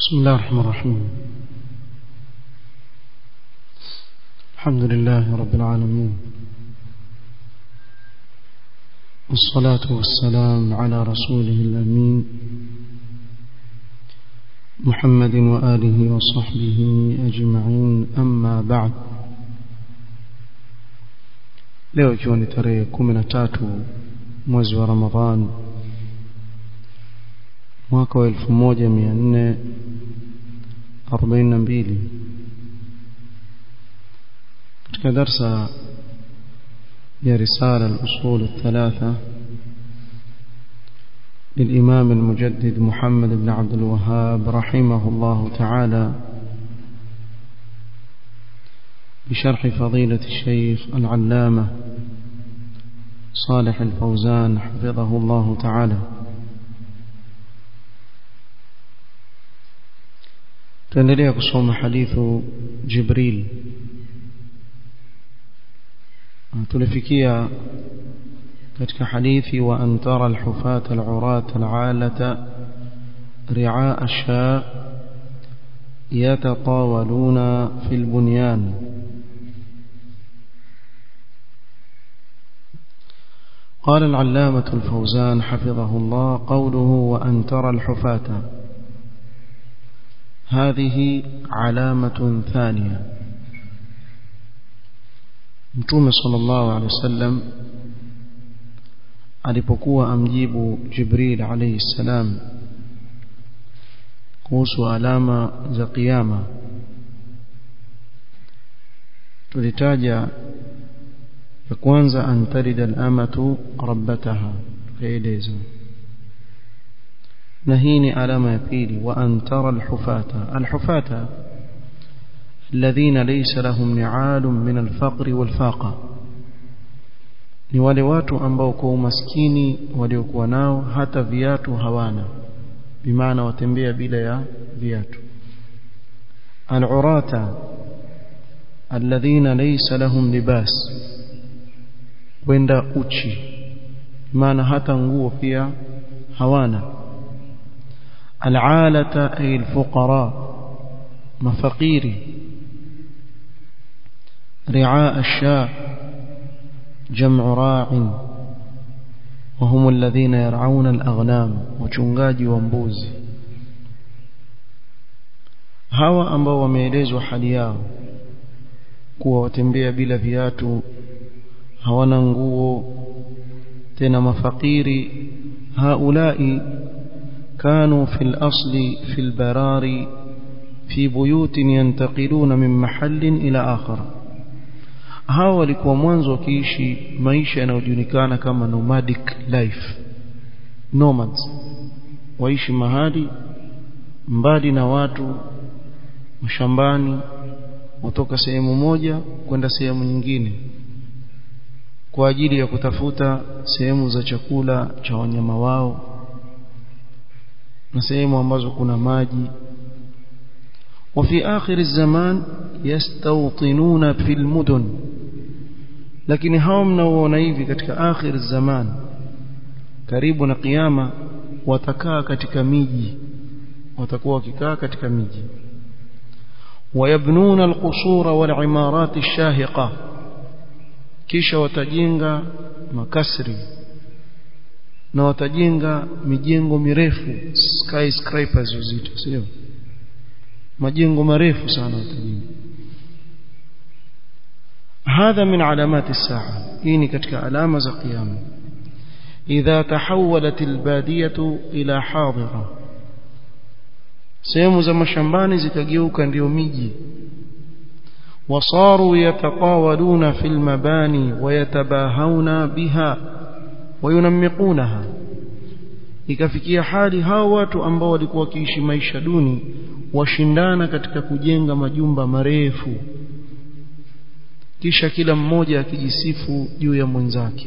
بسم الله الرحمن الرحيم الحمد لله رب العالمين والصلاة والسلام على رسوله الأمين محمد وآله وصحبه أجمعين أما بعد leo ikiwa ni tarehe kumi na tatu mwezi wa ramadhan mwaka wa elfu moja mia nne arobaini na mbili katika darsa ya risala al-usul الثلاثة للإمام المجدد محمد بن عبد الوهاب رحمه الله تعالى بشرح فضيلة الشيخ العلامة صالح الفوزان حفظه الله تعالى tuendelea kusoma hadithu Jibril tulifikia katika hadithi wa antara alhufata alurata alalata ri'a asha yatatawaluna fil bunyan قال العلامة الفوزان حفظه الله قوله وأن ترى الحفاة هذه علامة ثانية متوم صلى الله عليه وسلم alipokuwa amjibu Jibril alayhi salam kuhusu alama za kiyama tulitaja ya kwanza antarida al-amatu rabbataha tukaeleza na hii ni alama ya pili wa antara alhufata alhufata alladhina laysa lahum ni'alun min alfaqri walfaqa ni wale watu ambao kwa umaskini waliokuwa nao hata viatu hawana bimaana watembea bila ya viatu alurata alladhina laysa lahum libas kwenda uchi maana hata nguo pia hawana العالة أي الفقراء مفقير رعاء الشاء جمع راع وهم الذين يرعون الأغنام وشنغاجي ومبوزي hawa ambao wameelezwa hali yao kuwa watembea bila viatu hawana nguo tena mafakiri haulai كانوا في الأصل في البرار في بيوت ينتقلون من محل إلى آخر hawa walikuwa mwanzo wakiishi maisha yanayojulikana kama nomadic life nomads waishi mahali mbali na watu mashambani kutoka sehemu moja kwenda sehemu nyingine kwa ajili ya kutafuta sehemu za chakula cha wanyama wao na sehemu ambazo kuna maji وفي آخر الزمان يستوطنون في المدن lakini hao mnaoona hivi katika akhir zaman karibu na kiyama watakaa katika miji watakuwa wakikaa katika miji wayabnuna alqusura walimarat alshahiqa kisha watajenga makasri na watajenga mijengo mirefu skyscrapers uzito sio majengo marefu sana watajenga هذا من علامات الساعة إني كتك علامة قيامة إذا تحولت البادية إلى حاضرة sehemu za mashambani zikageuka ndio miji wasaru yatatawaluna fil mabani wayatabahawna biha wayunammiqunaha ikafikia hali hao watu ambao walikuwa wakiishi maisha duni washindana katika kujenga majumba marefu kisha kila mmoja akijisifu juu ya mwenzake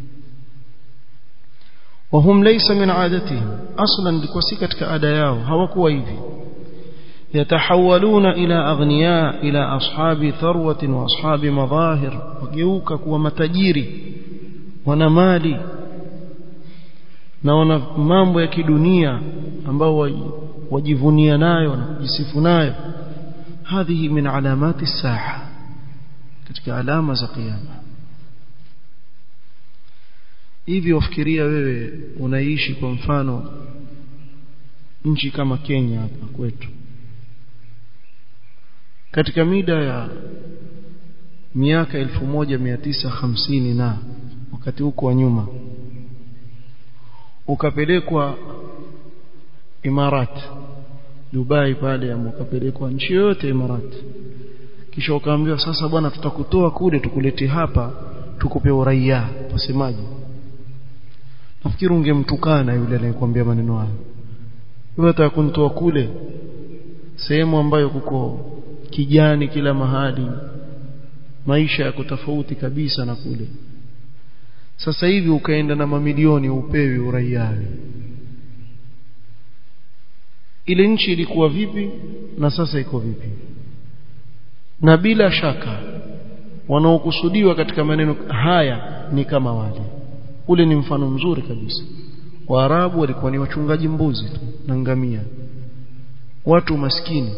wahum laysa min adatihim aslan ilikuwa si katika ada yao hawakuwa hivi yatahawaluna ila aghniya ila ashabi tharwatin wa ashabi madhahir wageuka kuwa matajiri wana mali naona mambo ya kidunia ambao wajivunia nayo na kujisifu nayo hadhihi min alamati saa katika alama za kiyama hivi wafikiria wewe unaishi kwa mfano nchi kama Kenya hapa kwetu katika mida ya miaka 1950 na wakati huko wa nyuma ukapelekwa Imarat Dubai pale ama ukapelekwa nchi yote Imarat kisha ukaambiwa sasa bwana tutakutoa kule tukulete hapa tukupe uraia wasemaje nafikiri ungemtukana yule anayekwambia maneno hayo wewe utakuntoa kule sehemu ambayo kuko kijani kila mahali maisha yako tofauti kabisa na kule sasa hivi ukaenda na mamilioni upewi uraia ile nchi ilikuwa vipi na sasa iko vipi na bila shaka wanaokusudiwa katika maneno haya ni kama wale ule ni mfano mzuri kabisa waarabu walikuwa ni wachungaji mbuzi tu na ngamia watu maskini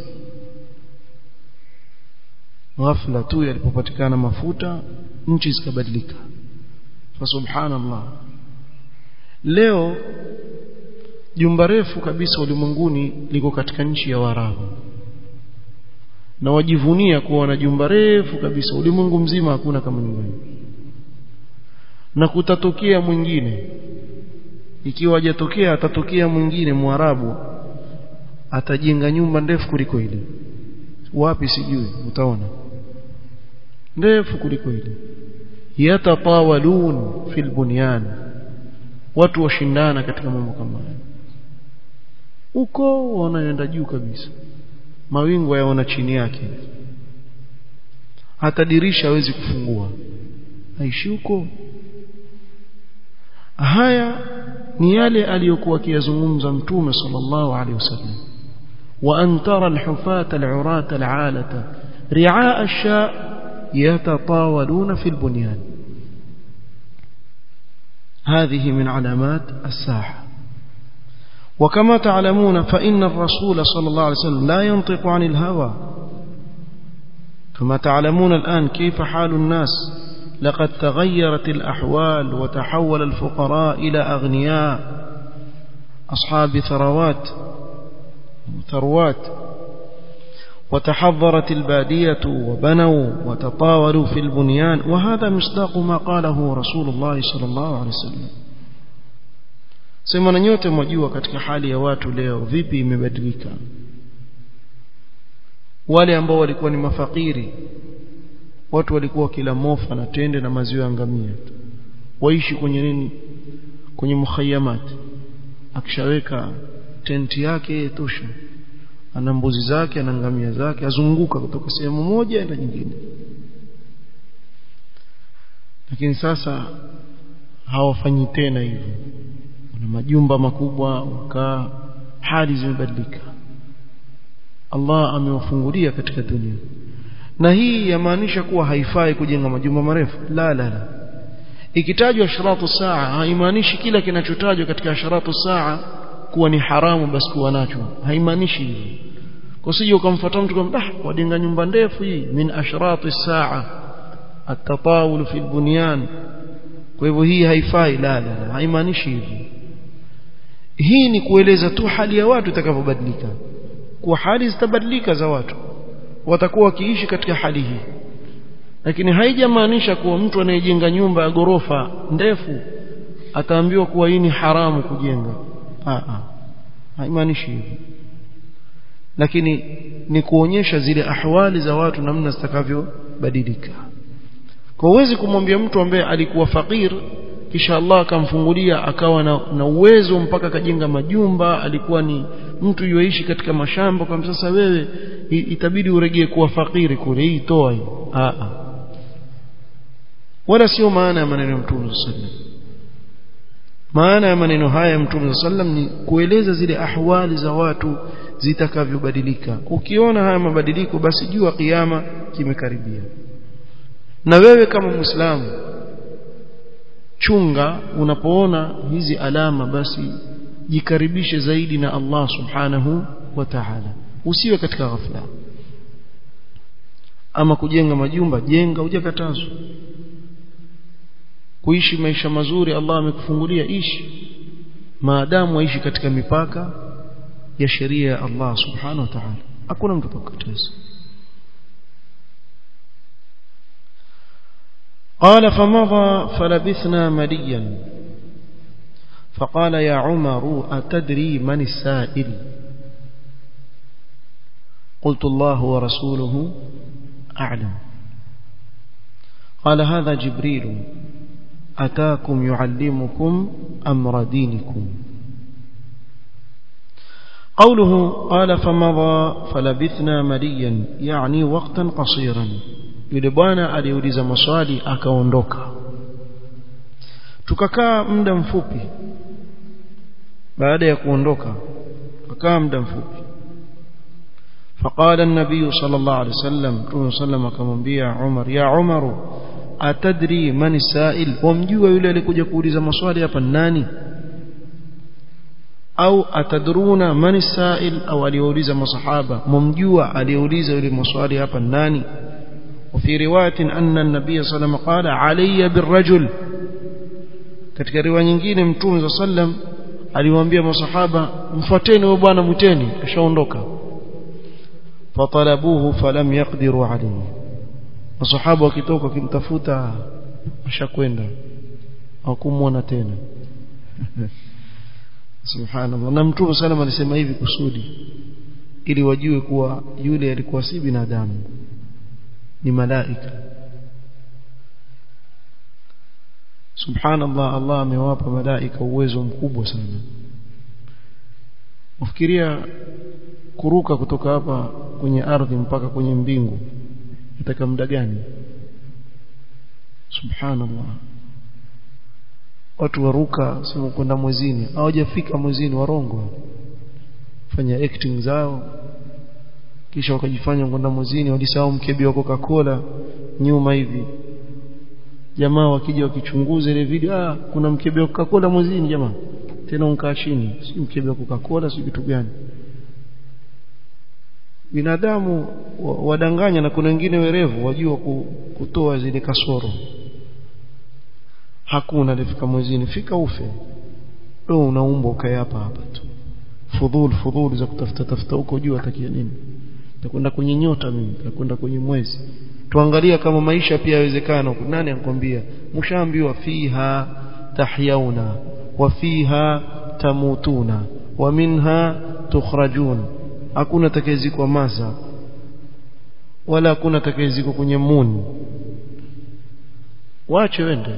ghafla tu yalipopatikana mafuta nchi zikabadilika fa subhanallah leo jumba refu kabisa ulimwenguni liko katika nchi ya Waarabu na wajivunia kuwa na jumba refu kabisa ulimwengu mzima hakuna kama nyumba na kutatokea mwingine ikiwa hajatokea atatokea mwingine mwarabu atajenga nyumba ndefu kuliko ile wapi sijui utaona ndefu kuliko ile yatatawalun fil bunyan watu washindana katika mambo kama haya huko wanaenda juu kabisa mawingu yaona chini yake hata dirisha hawezi kufungua aishi huko haya ni yale aliyokuwa akiyazungumza mtume sallallahu alaihi wasallam wa an tara alhufata alurata alalata ri'a ash-sha yatatawaluna fi albunyan هذه من علامات الساعه وكما تعلمون فإن الرسول صلى الله عليه وسلم لا ينطق عن الهوى كما تعلمون الآن كيف حال الناس لقد تغيرت الأحوال وتحول الفقراء إلى أغنياء أصحاب ثروات ثروات وتحضرت البادية وبنوا وتطاولوا في البنيان وهذا مصداق ما قاله رسول الله صلى الله عليه وسلم sema na nyote mwajua katika hali ya watu leo vipi imebadilika wale ambao walikuwa ni mafakiri watu walikuwa kila mofa na tende na maziwa ya ngamia waishi kwenye nini kwenye mukhayamati akishaweka tenti yake tosha ana mbuzi zake ana ngamia zake azunguka kutoka sehemu moja enda nyingine lakini sasa hawafanyi tena hivyo na majumba makubwa wakaa hali zimebadilika Allah amewafungulia katika dunia na hii yamaanisha kuwa haifai kujenga majumba marefu la la la ikitajwa asharatu saa haimaanishi kila kinachotajwa katika asharatu saa kuwa ni haramu basi kuwa nacho haimaanishi hivyo kwa sije ukamfuata mtu kwamba ah wajenga nyumba ndefu hii min asharatu saa atatawul fi bunyan kwa hivyo hii haifai la la haimaanishi hivyo hii ni kueleza tu hali ya watu itakavyobadilika kwa hali zitabadilika za watu watakuwa wakiishi katika hali hii lakini haijamaanisha kuwa mtu anayejenga nyumba ya gorofa ndefu ataambiwa kuwa hii ni haramu kujenga a a haimaanishi hivyo lakini ni kuonyesha zile ahwali za watu namna zitakavyobadilika kwa uwezi kumwambia mtu ambaye alikuwa fakir kisha Allah akamfungulia akawa na, na uwezo mpaka akajenga majumba alikuwa ni mtu yuishi katika mashamba kwa sasa wewe itabidi uregee kuwa fakiri kule hii toa hii a a wala sio maana ya maneno ya Mtume sallam maana ya maneno haya ya Mtume sallam ni kueleza zile ahwali za watu zitakavyobadilika ukiona haya mabadiliko basi jua kiyama kimekaribia na wewe kama muislamu chunga unapoona hizi alama basi jikaribishe zaidi na Allah subhanahu wa ta'ala usiwe katika ghafla ama kujenga majumba jenga hujakatazwa kuishi maisha mazuri Allah amekufungulia ishi maadamu waishi katika mipaka ya sheria ya Allah subhanahu wa ta'ala hakuna mtu atakukataza قال فمضى فلبثنا مليا فقال يا عمر أتدري من السائل قلت الله ورسوله أعلم قال هذا جبريل أتاكم يعلمكم أمر دينكم قوله قال فمضى فلبثنا مليا يعني وقتا قصيرا yule bwana aliuliza maswali akaondoka tukakaa muda mfupi baada ya kuondoka tukakaa muda mfupi فقال النبي صلى الله عليه وسلم رسول سلم akamwambia Umar ya Umar atadri man sa'il wamjua yule alikuja kuuliza maswali hapa nani au atadruna man sa'il au aliuliza masahaba mumjua aliuliza yule maswali hapa nani وفي روايه ان النبي صلى الله عليه وسلم قال علي بالرجل katika riwaya nyingine mtume sallam aliwaambia masahaba mfuateni huyo bwana mwiteni ashaondoka fatalabuhu falam yaqdiru alayhi masahaba wakitoka kimtafuta ashakwenda hakumwona tena subhanallah na mtume sallam alisema hivi kusudi ili wajue kuwa yule alikuwa si binadamu ni malaika subhanallah Allah amewapa malaika uwezo mkubwa sana ufikiria kuruka kutoka hapa kwenye ardhi mpaka kwenye mbingu nataka muda gani subhanallah watu waruka sema kwenda mwezini hawajafika mwezini warongo fanya acting zao kisha wakajifanya kwenda mwezini walisahau mkebi wa Coca-Cola nyuma hivi jamaa wakija wakichunguza ile video ah kuna mkebe wa Coca-Cola mwezini jamaa tena unkaa chini si mkebe wa Coca-Cola si kitu gani binadamu wadanganya na kuna wengine werevu wajua kutoa zile kasoro hakuna alifika mwezini fika ufe wewe unaumba ukae hapa hapa tu fudhul fudhul za kutafuta tafuta huko juu atakia nini takwenda kwenye nyota mimi takwenda kwenye mwezi tuangalia kama maisha pia yawezekana huko nani anakuambia mshaambiwa fiha tahyauna wa fiha tamutuna wa minha tukhrajun hakuna atakayezikwa masa wala hakuna atakayezikwa kwenye muni wache wende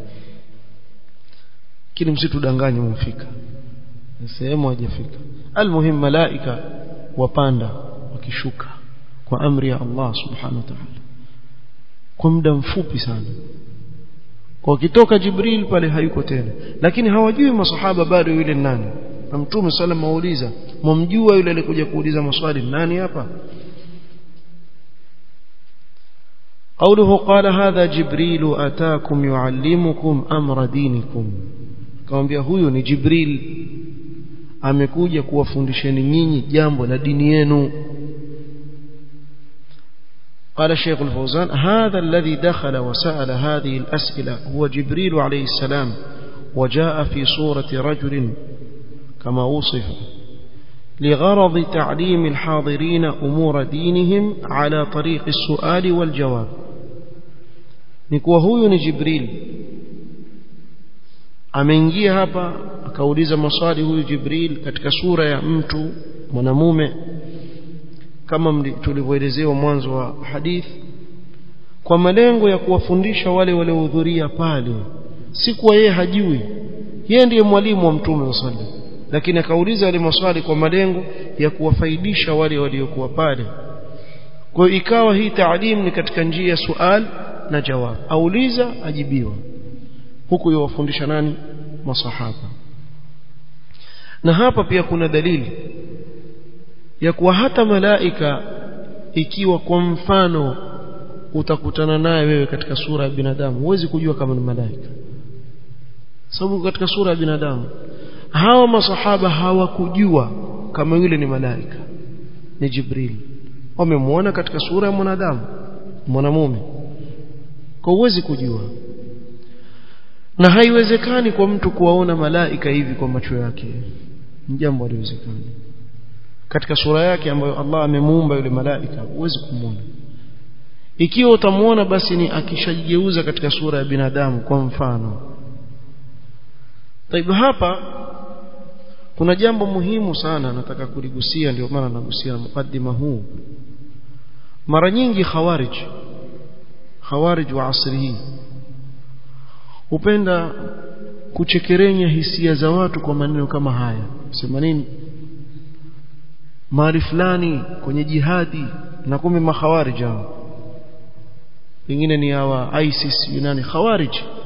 kile msitudanganye mfika sehemu hajafika almuhim malaika wapanda wakishuka kwa amri ya Allah subhanahu wa ta'ala kwa muda mfupi sana kwa kitoka Jibril pale hayuko tena lakini hawajui masahaba bado yule nani na mtume sallam auliza mumjua yule alikuja kuuliza maswali nani hapa قوله قال هذا جبريل أتاكم يعلمكم أمر دينكم akamwambia huyu ni Jibril amekuja kuwafundisheni nyinyi jambo la dini yenu قال الشيخ الفوزان هذا الذي دخل وسأل هذه الأسئلة هو جبريل عليه السلام وجاء في صورة رجل كما وصف لغرض تعليم الحاضرين أمور دينهم على طريق السؤال والجواب نكوى هو جبريل ameingia hapa akauliza maswali huyu Jibril katika sura ya mtu mwanamume kama tulivyoelezewa mwanzo wa hadith kwa malengo ya kuwafundisha wale waliohudhuria pale si kuwa yeye hajui yeye ndiye mwalimu wa mtume sallallahu lakini akauliza wale maswali kwa malengo ya kuwafaidisha wale waliokuwa pale kwa ikawa hii taalim ni katika njia ya sual na jawab auliza ajibiwa huku yawafundisha nani masahaba na hapa pia kuna dalili ya kuwa hata malaika ikiwa kwa mfano utakutana naye wewe katika sura ya binadamu huwezi kujua kama ni malaika sababu katika sura ya binadamu hawa masahaba hawakujua kama yule ni malaika ni Jibril wamemuona katika sura ya mwanadamu mwanamume kwa uwezi kujua na haiwezekani kwa mtu kuwaona malaika hivi kwa macho yake ni jambo haliwezekani katika sura yake ambayo Allah amemuumba yule malaika huwezi kumwona ikiwa utamuona basi ni akishajigeuza katika sura ya binadamu kwa mfano Taib hapa kuna jambo muhimu sana nataka kuligusia ndio maana nagusia mukaddima huu mara nyingi khawarij khawarij wa asri hii hupenda kuchekerenya hisia za watu kwa maneno kama haya sema nini mahali fulani kwenye jihadi na kumbe makhawarij hao pengine ni hawa ISIS Yunani khawarij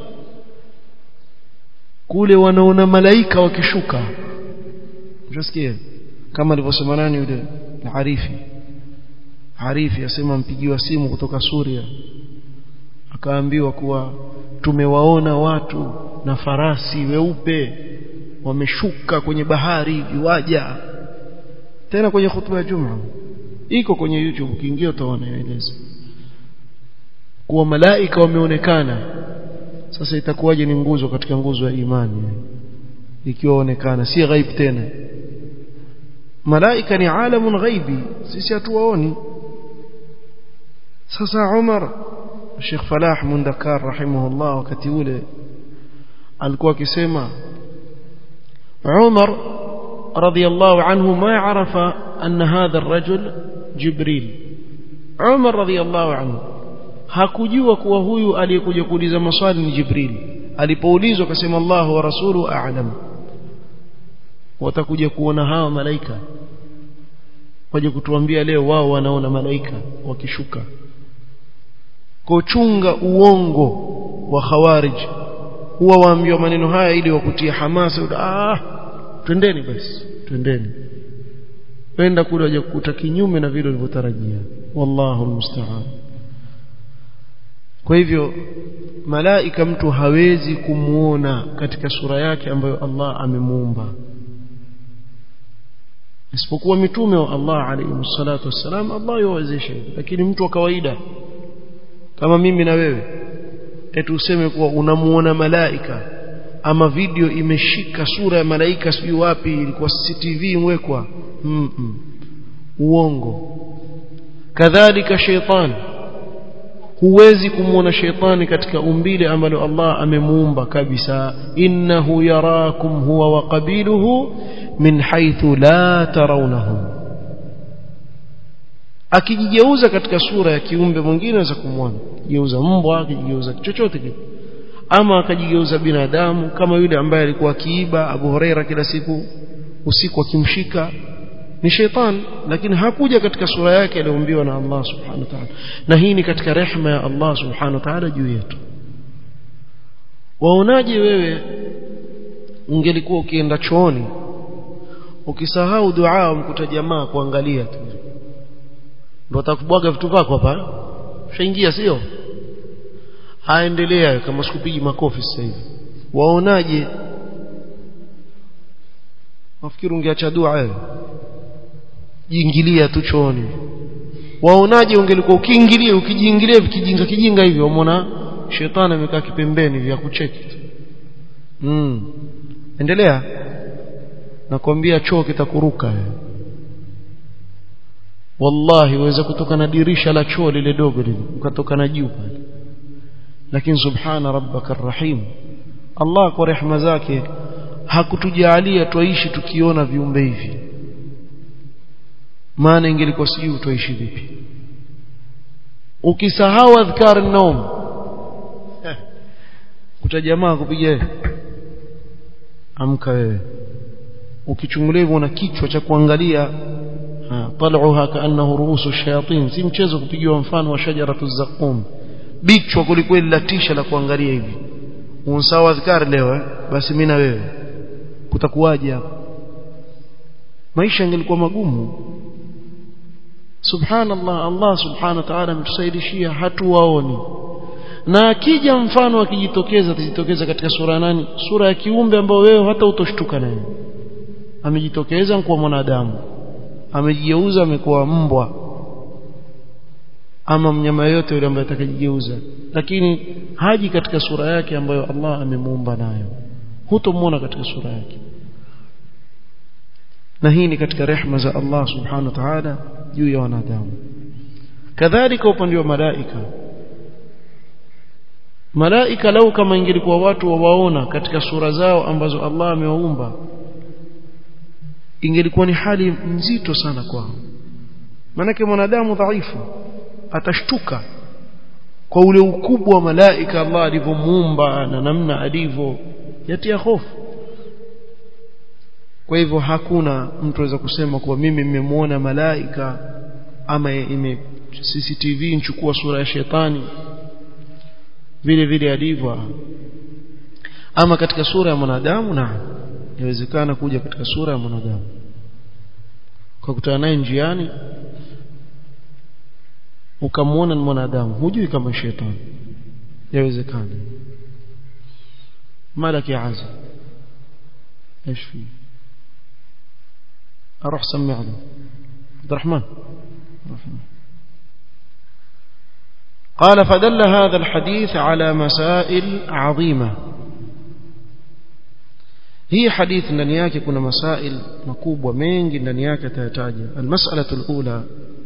kule wanaona malaika wakishuka unasikia kama alivyosema nani yule Harifi Harifi asema mpigiwa simu kutoka Suria akaambiwa kuwa tumewaona watu na farasi weupe wameshuka kwenye bahari viwaja tena kwenye hutuba ya Juma iko kwenye YouTube ukiingia utaona yaeleza kuwa malaika wameonekana sasa itakuwaje ni nguzo katika nguzo ya imani ikiwa onekana si ghaib tena malaika ni alamun ghaibi sisi hatuwaoni sasa Umar Sheikh Falah Mundakar rahimahullah wakati ule alikuwa akisema Umar radiyallahu anhu ma arafa anna hadha ar-rajul Jibril Umar radiyallahu anhu hakujua kuwa huyu aliyekuja kuuliza maswali ni Jibril alipoulizwa akasema Allahu wa rasulu a'lam watakuja kuona hawa malaika waje kutuambia leo wao wanaona malaika wakishuka kuchunga uongo wa khawarij huwa waambiwa maneno haya ili wakutie hamasa ah twendeni basi twendeni penda kule waje kukuta kinyume na vile ulivyotarajia wallahu almusta'an kwa hivyo malaika mtu hawezi kumuona katika sura yake ambayo Allah amemuumba isipokuwa mitume wa Allah alayhi salatu wassalam Allah yuwezesha lakini mtu wa kawaida kama mimi na wewe eti useme kuwa unamuona malaika ama video imeshika sura ya malaika sijui wapi ilikuwa CCTV imwekwa mm -mm. uongo kadhalika sheitani huwezi kumwona sheitani katika umbile ambalo Allah amemuumba kabisa innahu yarakum huwa wa qabiluhu min haythu la tarawnahum akijigeuza katika sura ya kiumbe mwingine anaweza kumwona jigeuza mbwa akijigeuza chochote kile ama akajigeuza binadamu kama yule ambaye alikuwa akiiba Abu Huraira kila siku usiku akimshika ni sheitan lakini hakuja katika sura yake aliyoumbiwa na Allah subhanahu wa ta'ala na hii ni katika rehema ya Allah subhanahu wa ta'ala juu yetu waonaje wewe ungelikuwa ukienda chooni ukisahau dua umkuta jamaa kuangalia tu ndio atakubwaga vitu vyako hapa ushaingia sio aendelea kama sikupigi makofi sasa hivi waonaje nafikiri ungeacha dua wewe jiingilia tu chooni waonaje ungelikuwa ukiingilia ukijiingilia vikijinga kijinga hivyo umeona shetani amekaa kipembeni vya kucheki mm. endelea nakwambia choo kitakuruka wallahi uweza kutoka na dirisha la choo lile dogo lile ukatoka na juu pale lakini subhana rabbaka arrahim Allah kwa rehema zake hakutujalia tuishi tukiona viumbe hivi maana ingelikuwa sijui utaishi vipi ukisahau adhkar an-nawm kuta jamaa kupiga amka wewe ukichungulia hivyo na kichwa cha kuangalia tal'uha kaannahu ruusu shayatin si mchezo kupigiwa mfano wa shajaratu zaqum bichwa kulikweli la tisha la kuangalia hivi unsawa adhkar leo eh? basi mimi na wewe kutakuwaje hapa maisha yangelikuwa magumu subhanallah Allah subhanahu wa ta'ala ametusaidishia hatuwaoni na akija mfano akijitokeza atajitokeza katika sura nani sura ya kiumbe ambayo wewe hata utoshtuka naye amejitokeza kwa mwanadamu amejigeuza amekuwa mbwa ama mnyama yote yule ambaye atakajigeuza lakini haji katika sura yake ambayo Allah amemuumba nayo hutomuona katika sura yake na hii ni katika rehma za Allah subhanahu wa ta'ala juu ya wanadamu kadhalika upande wa malaika malaika lau kama ingelikuwa watu wawaona katika sura zao ambazo Allah amewaumba ingelikuwa ni hali nzito sana kwao manake mwanadamu dhaifu atashtuka kwa ule ukubwa wa malaika Allah alivyomuumba na namna alivyo yatia hofu kwa hivyo hakuna mtu aweza kusema kuwa mimi nimemwona malaika ama ime CCTV nchukua sura ya shetani vile vile alivyo ama katika sura ya mwanadamu na inawezekana kuja katika sura ya mwanadamu kwa kutana naye njiani ukamwona ni mwanadamu hujui kama shetani yawezekana malaki azza ايش في اروح سمع له عبد الرحمن قال فدل هذا الحديث على مسائل عظيمه hii hadithi ndani yake kuna masail makubwa mengi ndani yake atayataja almas'alatu alula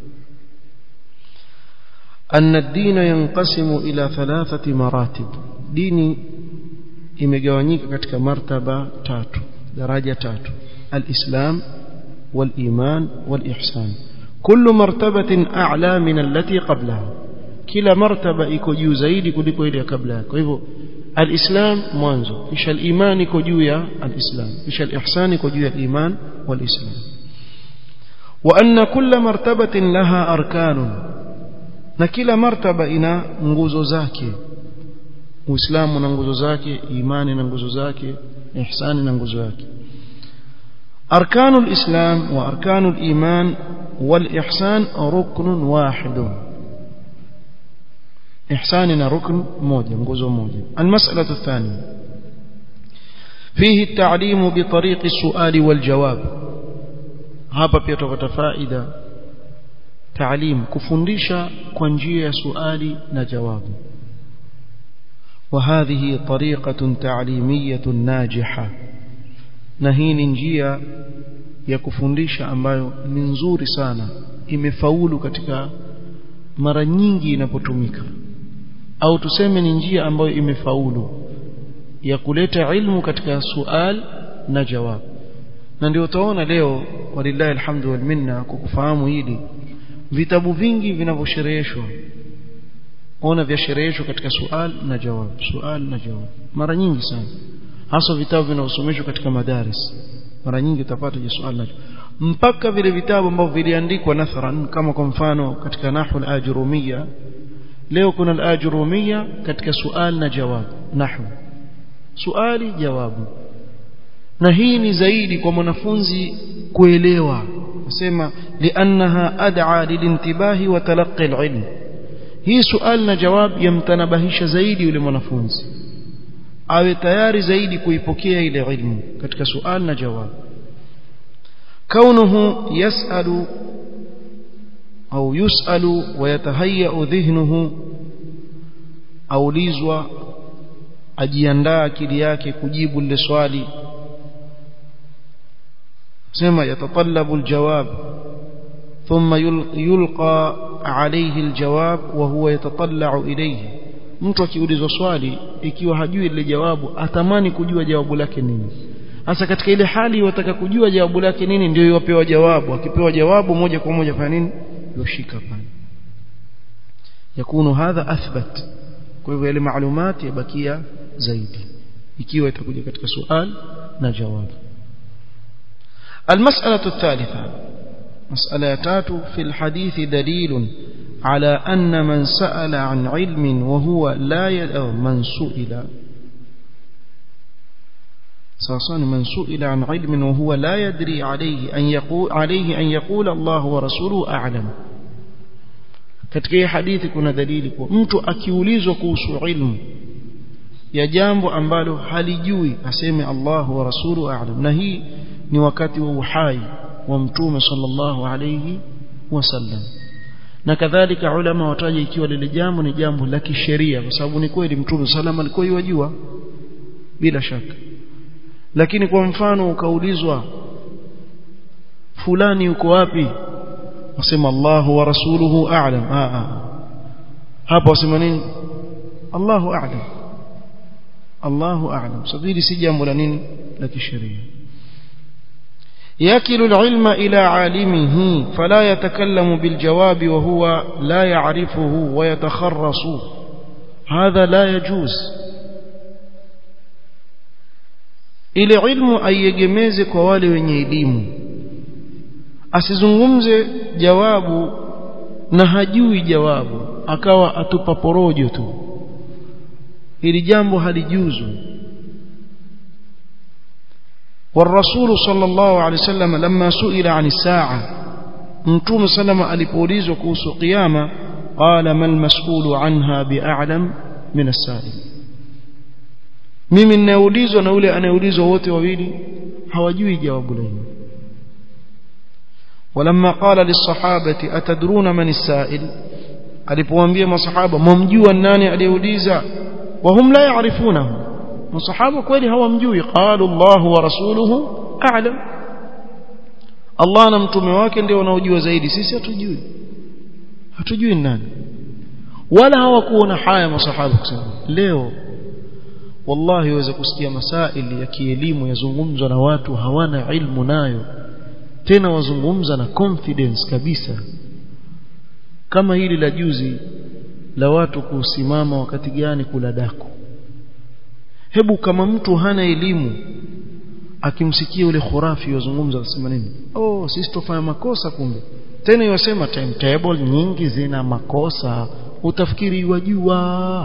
أن الدين ينقسم إلى ثلاثة مراتب ديني imegawanyika katika martaba tatu daraja tatu alislam waliman walihsan kullu martabatin a'la min allati qablaha kila martaba iko juu zaidi kuliko ile ya kabla yake kwa hivyo alislam mwanzo kisha aliman iko juu ya alislam kisha alihsan iko juu ya aliman walislam wa anna kulla martabatin laha arkanun na kila martaba ina nguzo zake uislamu na nguzo zake imani na nguzo zake ihsani na nguzo yake أركان الإسلام وأركان الإيمان والإحسان ركن واحد إحساننا ركن موجة نقوز موجة المسألة الثانية فيه التعليم بطريق السؤال والجواب هذا بيتوفت فائدة تعليم كفندشا كونجية سؤالي نجواب وهذه طريقة تعليمية ناجحة na hii ni njia ya kufundisha ambayo ni nzuri sana imefaulu katika mara nyingi inapotumika au tuseme ni njia ambayo imefaulu ya kuleta ilmu katika sual na jawab na ndio utaona leo walillahi alhamdu wal minna kwa kufahamu hili vitabu vingi vinavyoshereheshwa ona vyashereheshwa katika sual na jawab sual na jawab mara nyingi sana hasa vitabu vinavyosomeshwa katika madaris mara nyingi utapata je swali nacho mpaka vile vitabu ambavyo viliandikwa nathran kama kwa mfano katika nahwu al-ajrumiyya leo kuna al-ajrumiyya katika sual na jawab nahwu suali jawabu na hii ni zaidi kwa mwanafunzi kuelewa nasema liannaha ad'a lilintibahi wa talaqqi al-ilm hii sual na jawab yamtanabahisha zaidi yule mwanafunzi awe tayari zaidi kuipokea ile ilmu katika sual na jawab kaunuhu yasalu au yusalu wayatahayya dhihnuhu aulizwa ajiandaa akili yake kujibu lile swali sema yatatallabu aljawab thumma yulqa alayhi aljawab wa huwa yatatalla'u ilayhi mtu akiulizwa swali ikiwa hajui ile jawabu atamani kujua jawabu lake nini hasa katika ile hali wataka kujua jawabu lake nini ndio yopewa jawabu akipewa jawabu moja kwa moja fanya nini yoshika pale yakunu hadha athbat kwa hivyo ile maalumati yabakia zaidi ikiwa itakuja katika swali na jawabu المسألة الثالثة مسألة تاتو في الحديث دليل على أن من سأل عن علم وهو لا ي... أو من سئل سأصان من سئل عن علم وهو لا يدري عليه أن يقول عليه أن يقول الله ورسوله أعلم katika hii hadithi kuna dalili kwa mtu akiulizwa kuhusu ilmu ya jambo ambalo halijui aseme Allahu wa rasulu a'lam na hii ni wakati wa uhai wa mtume sallallahu alayhi wasallam na kadhalika ulama wataja ikiwa lile jambo ni jambo la kisheria kwa sababu ni kweli mtume sallam alikuwa yajua bila shaka lakini kwa mfano ukaulizwa fulani yuko wapi wasema Allahu wa rasuluhu a'lam a hapo wasema nini Allahu a'lam Allahu a'lam sabili si jambo la nini la kisheria يكل العلم إلى عالمه فلا يتكلم بالجواب وهو لا يعرفه ويتخرص هذا لا يجوز ile ilmu aiegemeze kwa wale wenye elimu asizungumze jawabu na hajui jawabu akawa atupa porojo tu hili jambo halijuzu والرسول صلى الله عليه وسلم لما سئل عن الساعة متوم سلم alipoulizwa kuhusu kiyama قال ما المسؤول عنها بأعلم من السائل mimi ninaulizwa na yule anayeulizwa wote wawili hawajui jawabu lenu ولما قال للصحابة أتدرون من السائل alipowaambia masahaba mwamjua nani aliyeuliza wahum la yaarifunahu masahaba kweli hawamjui qalu Allah wa rasuluhu a'lam Allah na mtume wake ndio wanaojua zaidi sisi hatujui hatujui nani wala hawakuona haya masahaba kusema leo wallahi waweza kusikia masaili ya kielimu yazungumzwa na watu hawana ilmu nayo tena wazungumza na confidence kabisa kama hili la juzi la watu kusimama wakati gani kula daku hebu kama mtu hana elimu akimsikia yule khurafi wazungumza wasema nini oh sisi tufanya makosa kumbe tena yosema timetable nyingi zina makosa utafikiri wajua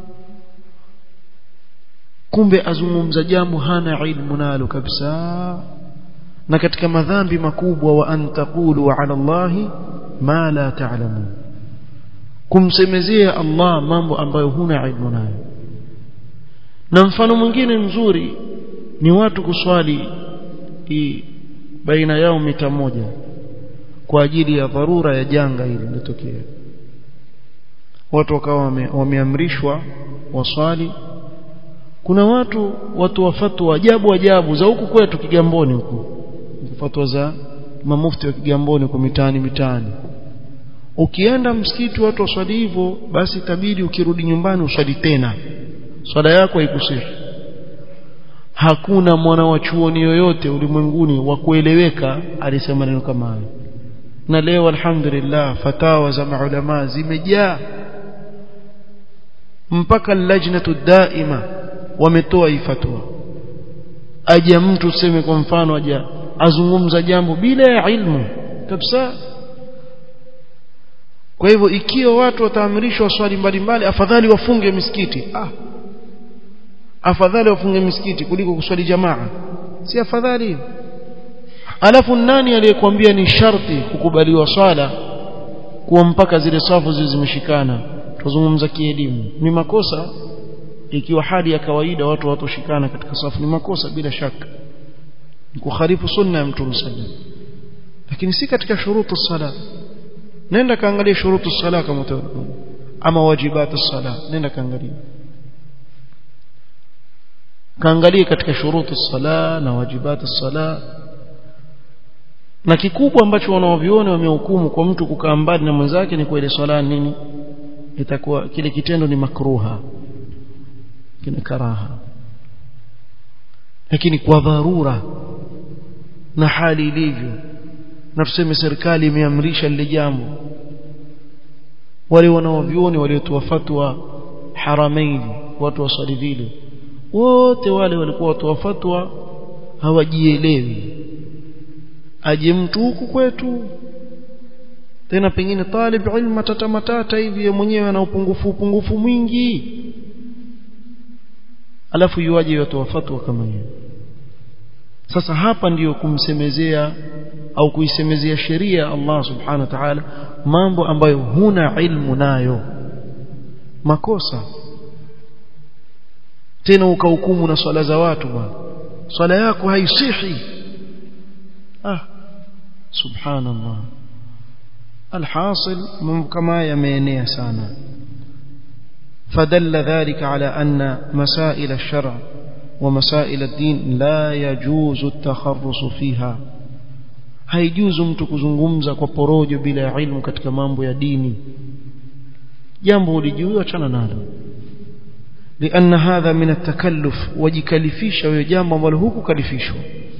kumbe azungumza jambo hana ilmu nalo kabisa na katika madhambi makubwa wa an taqulu ala Allahi ma la ta'lamun kumsemezea Allah mambo ambayo huna ilmu nayo na mfano mwingine mzuri ni watu kuswali baina yao mita moja kwa ajili ya dharura ya janga hili lilotokea watu wakawa wameamrishwa waswali kuna watu watu wa fatwa ajabu ajabu za huku kwetu Kigamboni huku fatwa za mamufti wa Kigamboni kwa mitaani mitaani ukienda msikiti watu waswali hivyo basi itabidi ukirudi nyumbani uswali tena swala yako haikusihi hakuna mwana wa chuoni yoyote ulimwenguni wa kueleweka alisema neno kama hayo na leo alhamdulillah fatawa za maulama zimejaa mpaka lajnatu daima wametoa hii fatwa aje mtu tuseme kwa mfano aja azungumza jambo bila ya ilmu kabisa kwa hivyo ikiwa watu wataamrishwa swali mbalimbali afadhali wafunge misikiti ah afadhali wafunge misikiti kuliko kuswali jamaa si afadhali alafu nani aliyekwambia ni sharti kukubaliwa swala kuwa mpaka zile safu zile zimeshikana tuzungumza kielimu ni makosa ikiwa hali ya kawaida watu watoshikana katika safu ni makosa bila shaka ni kukhalifu sunna ya mtume sallallahu lakini si katika shurutu sala nenda kaangalia shurutu sala kama ama wajibatu sala nenda kaangalia kaangalie katika shurutu sala na wajibatu sala na kikubwa ambacho wanaoviona wamehukumu kwa mtu kukaa mbali na mwenzake ni kwa ile swala nini itakuwa kile kitendo ni makruha kina karaha lakini kwa dharura na hali ilivyo na tuseme serikali imeamrisha lile jambo wale wanaovioni waliotoa fatwa haramaini watu waswali vile wote wale walikuwa watu wa fatwa hawajielewi aje mtu huku kwetu tena pengine talib ilmu matata matata hivi mwenyewe ana upungufu upungufu mwingi alafu yuaje watu wa fatwa kama hiyo sasa hapa ndiyo kumsemezea au kuisemezea sheria Allah subhanahu wa ta'ala mambo ambayo huna ilmu nayo makosa tena ukahukumu na swala za watu bwana swala yako haisihi ah subhanallah alhasil mambo kama yameenea sana فدل ذلك على أن مسائل الشرع ومسائل الدين لا يجوز التخرص فيها haijuzu mtu kuzungumza kwa porojo bila ilmu katika mambo ya dini jambo ulijua achana nalo لأن هذا من التكلف وجكلفيش ويجامع والهوك كلفيش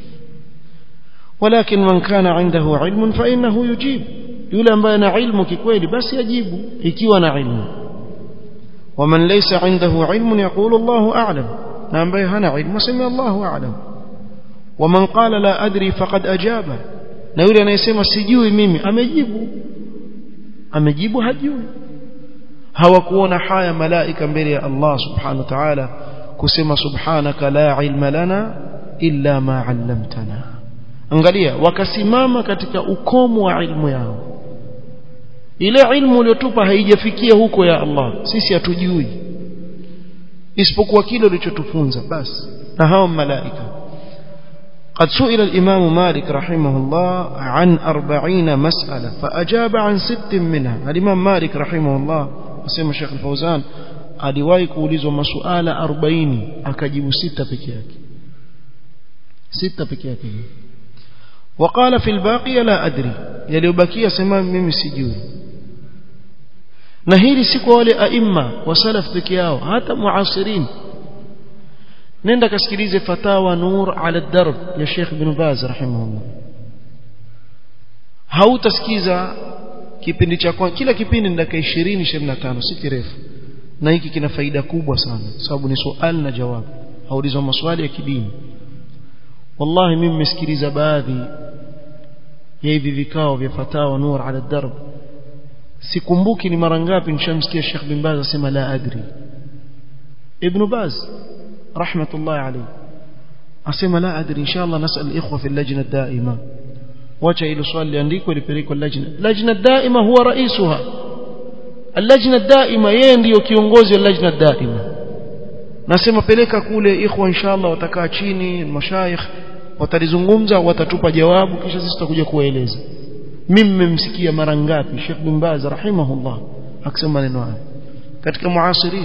ولكن من كان عنده علم فإنه يجيب يولى بين علمك كويل بس يجيب إكيونا علم ومن ليس عنده علم يقول الله أعلم نعم بيهنا علم سمي الله أعلم ومن قال لا أدري فقد أجاب na yule anayesema sijui mimi amejibu amejibu hajui hawakuona haya malaika mbele ya Allah subhanahu wa ta'ala kusema subhanaka la ilma lana illa ma 'allamtana angalia wakasimama katika ukomo wa ilmu yao ile ilmu uliyotupa haijafikia huko ya Allah sisi hatujui isipokuwa kile ulichotufunza basi na hao malaika قد سئل الإمام مالك رحمه الله عن أربعين مسألة فأجاب عن ست منها الإمام مالك رحمه الله أسمى الشيخ الفوزان aliwahi kuulizwa masuala 40 akajibu sita peke yake sita peke yake وقال في الباقي لا أدري yaliyobakia sema mimi sijui na hili si kwa wale aima wa salaf peke yao hata muasirin nenda kasikilize fatawa nur ala darb ya Sheikh Ibn Baz rahimahullah hautasikiza kipindi cha kwanza kila kipindi ni dakika 20 25 si kirefu na hiki kina faida kubwa sana sababu ni swali na jawabu haulizwa maswali ya kidini wallahi mimi nimesikiliza baadhi ya hivi vikao vya fatawa nur ala darb sikumbuki ni mara ngapi nishamsikia Sheikh bin Baz asema la adri Ibn Baz رحمة الله عليه أسمى لا أدري إن شاء الله نسأل الإخوة في اللجنة الدائمة wacha hilo swali liandikwe lipelekwe lajna lajna daima huwa raisuha allajna daima yeye ndiyo kiongozi wa lajna daima nasema peleka kule ikhwa inshallah watakaa chini mashayikh watalizungumza watatupa jawabu kisha sisi tutakuja kuwaeleza mimi mmemsikia mara ngapi Sheikh bin Baz rahimahullah akisema maneno haya katika muasirin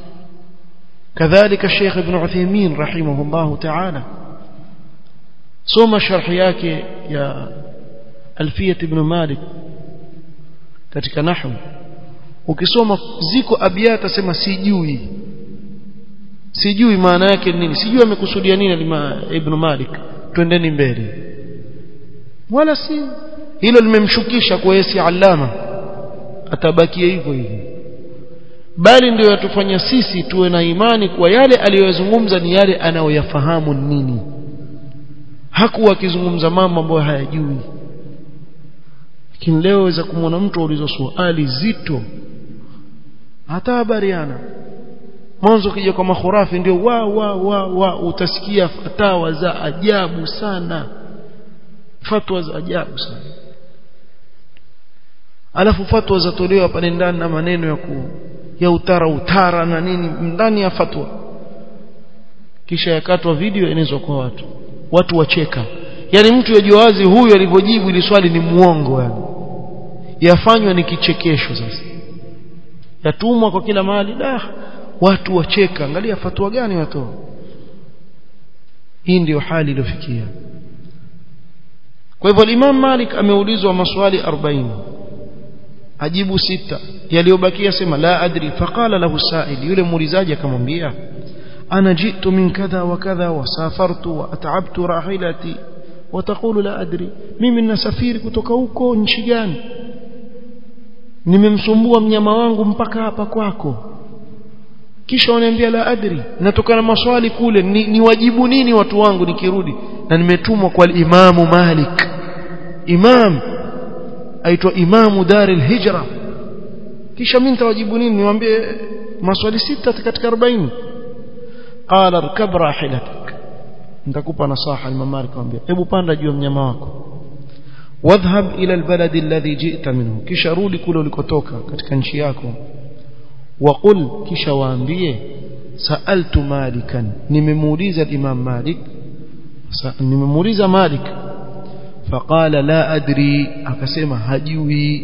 كذلك الشيخ ابن عثيمين رحمه الله تعالى سوم شرح yake ya Alfiyah ibn Malik katika nahwu ukisoma ziko abiyata sema sijui sijui maana yake nini sijui amekusudia nini lima ibn Malik twendeni mbele wala si hilo limemshukisha kwa yesi allama atabakia hivyo hivyo bali ndio yatufanya sisi tuwe na imani kwa yale aliyozungumza ni yale anayoyafahamu nini hakuwa akizungumza mambo ambayo hayajui lakini leo waweza kumwona mtu aulizwa swali zito hata habariana mwanzo kija kwa makhurafi ndio wa wa wa wa utasikia fatawa za ajabu sana fatwa za ajabu sana alafu fatwa zatolewa pale ndani na maneno ya ku ya utara utara na nini ndani ya fatwa kisha yakatwa video enezwa kwa watu watu wacheka yani mtu yajua wazi huyu alivyojibu ili swali ni muongo yani yafanywa ni kichekesho sasa yatumwa kwa kila mahali da watu wacheka angalia fatwa gani watoa hii ndiyo hali iliyofikia kwa hivyo Imam Malik ameulizwa maswali 40 ajibu sita yaliyobakia sema la adri faqala lahu sa'il yule muulizaji akamwambia ana jitu min kadha wa kadha wa safartu wa at'abtu rahilati wa taqulu la adri mimi ninasafiri kutoka huko nchi gani nimemsumbua mnyama wangu mpaka hapa kwako kisha waniambia la adri natokana maswali kule ni, ni wajibu nini watu wangu nikirudi na nimetumwa kwa imamu Malik imam aitwa imamu dar al-hijra kisha mimi nitawajibu nini niwaambie maswali sita katika 40 qala rkab rahilatak nitakupa nasaha imam Malik akamwambia hebu panda juu ya mnyama wako wadhhab ila albalad alladhi ji'ta minhu kisha rudi kule ulikotoka katika nchi yako waqul kisha waambie sa'altu malikan nimemuuliza imam malik nimemuuliza malik faqala la adri akasema hajui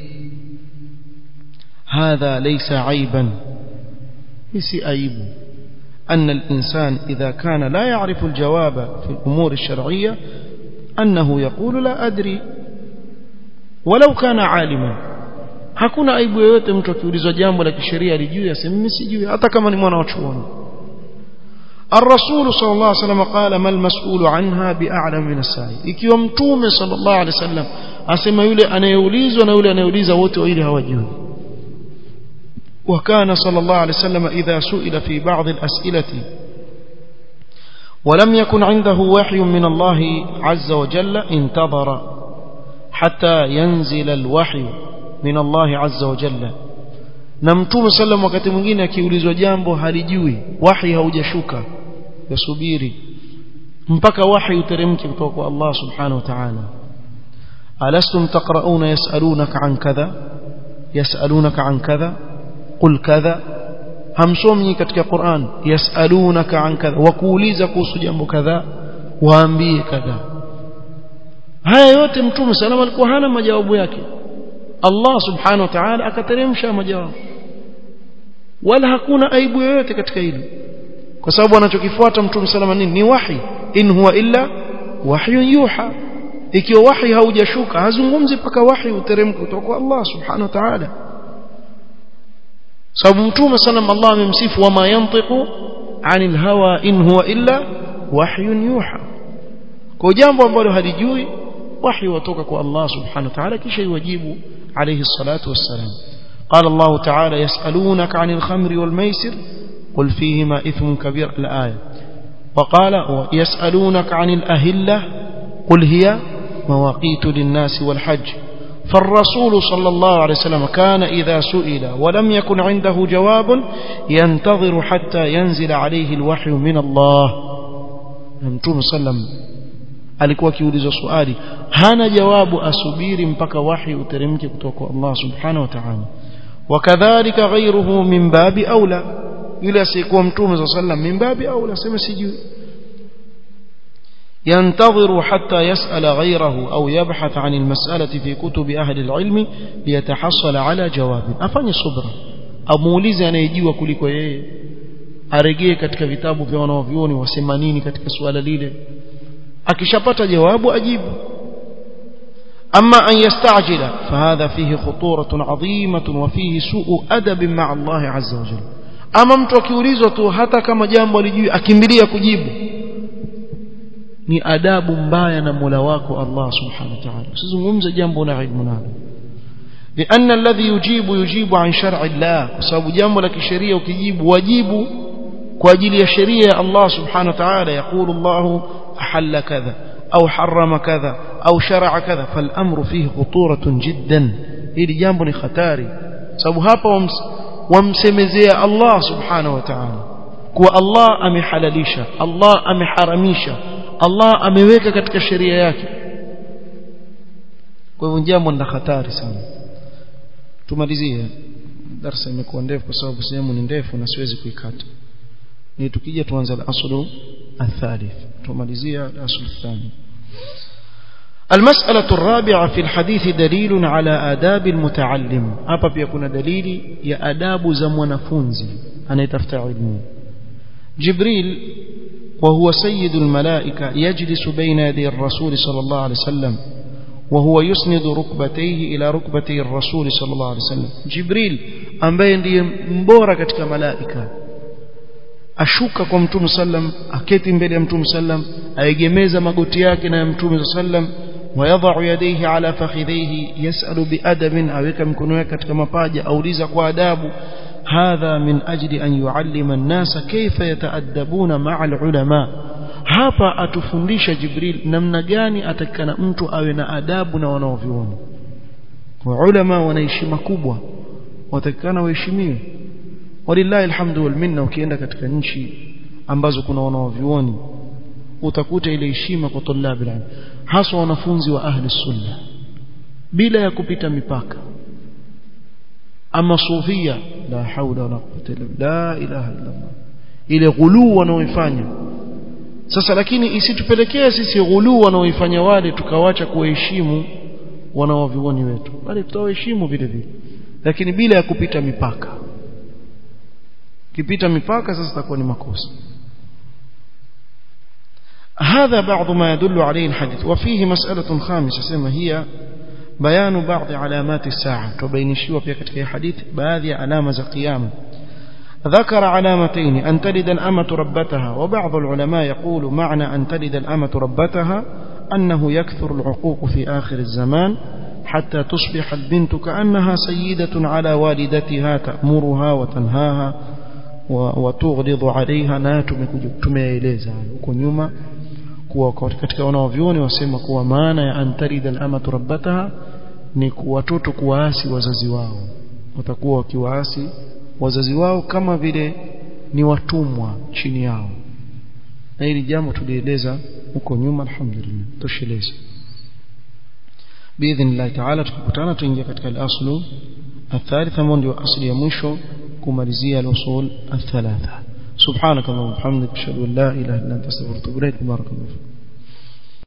hadha laysa aiban si aibu أن الإنسان إذا كان لا يعرف الجواب في الأمور الشرعية أنه يقول لا أدري ولو كان عالما hakuna aibu yoyote mtu akiulizwa jambo la kisheria alijui aseme mimi sijui hata kama ni mwana wa chuoni الرسول صلى الله عليه وسلم قال ما المسؤول عنها بأعلم من السائل ikiwa mtume صلى الله عليه وسلم asema yule anayeulizwa na yule anayeuliza wote wawili hawajui وكان صلى الله عليه وسلم إذا سئل في بعض الأسئلة ولم يكن عنده وحي من الله عز وجل انتظر حتى ينزل الوحي من الله عز وجل na mtume sallam wakati mwingine akiulizwa jambo halijui wahi haujashuka yasubiri mpaka wahi uteremke kutoka kwa Allah subhanahu wa ta'ala alastum taqrauna yasalunaka an kadha yasalunaka an kadha qul kadha hamsomi katika Qur'an yasalunaka an kadha wakuuliza kuhusu jambo kadha waambie kadha haya yote mtume sallam alikuwa hana majawabu yake Allah subhanahu wa ta'ala akateremsha majawabu wala hakuna aibu yoyote katika hilo kwa sababu anachokifuata mtume salama nini ni wahi in huwa illa wahyun yuha ikiwa wahi haujashuka hazungumzi paka wahi uteremke kutoka kwa Allah subhanahu wa ta'ala sababu mtume sallam Allah amemsifu wama yantiqu anil hawa in huwa illa wahyun yuha kwa jambo ambalo halijui wahi watoka kwa Allah subhanahu wa ta'ala kisha iwajibu عليه الصلاة والسلام قال الله تعالى يسألونك عن الخمر والميسر قل فيهما إثم كبير الآية وقال يسألونك عن الأهلة قل هي مواقيت للناس والحج فالرسول صلى الله عليه وسلم كان إذا سئل ولم يكن عنده جواب ينتظر حتى ينزل عليه الوحي من الله نمتوم صلى الله عليه وسلم alikuwa akiulizwa swali hana jawabu asubiri mpaka wahi uteremke kutoka kwa Allah subhanahu wa ta'ala wakadhalika ghayruhu min babi aula yule asiyekuwa mtume صلى الله عليه وسلم min babi aula sema sijui ينتظر حتى يسأل غيره أو يبحث عن المسألة في كتب أهل العلم ليتحصل على جواب أفني صبرا أموليزي أنيجيوا kuliko yeye arejee katika vitabu vya wanaovyuoni wasema nini katika suala lile akishapata jawabu ajibu أما أن يستعجل فهذا فيه خطورة عظيمة وفيه سوء أدب مع الله عز وجل أما mtu akiulizwa tu hata kama jambo alijui akimbilia kujibu ni adabu mbaya na Mola wako Allah subhanahu wa ta'ala usizungumze jambo na ilmu nalo لأن الذي يجيب يجيب عن شرع الله sababu jambo la kisheria ukijibu wajibu kwa ajili ya sheria ya Allah subhanahu wa ta'ala يقول الله أحل كذا أو حرم كذا أو شرع كذا فالأمر فيه خطورة جدا hili jambo ni hatari sababu hapa wamsemezea Allah subhanahu wa ta'ala kuwa Allah amehalalisha Allah ameharamisha Allah ameweka katika sheria yake kwa hivyo jambo ni hatari sana tumalizie darasa imekuwa ndefu kwa sababu sehemu ni ndefu na siwezi kuikata ni tukija tuanze al-aslu الثالث tumalizia al-aslu الثاني المسألة الرابعة في الحديث دليل على آداب المتعلم hapa pia kuna dalili ya adabu za mwanafunzi anayetafuta ilmu جبريل وهو سيد الملائكة يجلس بين يدي الرسول صلى الله عليه وسلم وهو يسند ركبتيه إلى ركبتي الرسول صلى الله عليه وسلم جبريل ambaye ndiye mbora katika malaika ashuka kwa mtume sallam aketi mbele ya mtume sallam aegemeza magoti yake na mtume sallam ويضع يديه على فخذيه يسأل بأدب أوك مكنوه katika mapaja auliza kwa adabu هذا من أجل أن يعلم الناس كيف يتأدبون مع العلماء hapa atufundisha Jibril namna gani atakana mtu awe na adabu na wanaovioni kwa ulama wana heshima kubwa watakana waheshimiwe walillahi alhamdu wal minna ukienda katika nchi ambazo kuna wanaovioni utakuta ile heshima kwa tulabi ilm hasa wanafunzi wa ahli sunna bila ya kupita mipaka ama sufia la haula wala quwwata illa la ilaha illa Allah ile ghuluu wanaoifanya sasa lakini isitupelekee sisi ghuluu wanaoifanya wale tukawacha kuheshimu wanaovioni wetu bali tutawaheshimu vile vile lakini bila ya kupita mipaka kipita mipaka sasa itakuwa ni makosa هذا بعض ما يدل عليه الحديث وفيه مسألة خامسة سما هي بيان بعض علامات الساعة تبينشوا في كتك حديث بعض علامة القيامة ذكر علامتين أن تلد الأمة ربتها وبعض العلماء يقول معنى أن تلد الأمة ربتها أنه يكثر العقوق في آخر الزمان حتى تصبح البنت كأنها سيدة على والدتها تأمرها وتنهاها وتغلظ عليها na tumeeleza huko nyuma kuwa katika wanaovioni wasema kuwa maana ya antarida al-amatu rabbataha ni watoto kuwaasi wazazi wao watakuwa wakiwaasi wazazi wao kama vile ni watumwa chini yao na hili jambo tulieleza huko nyuma alhamdulillah tosheleza باذن الله تعالى tukikutana tuingia katika al-aslu الثالث ambao ndio asli ya mwisho kumalizia al-usul الثلاثه سبحانك اللهم وبحمدك اشهد ان لا اله الا انت استغفرك واتوب اليك بارك الله فيك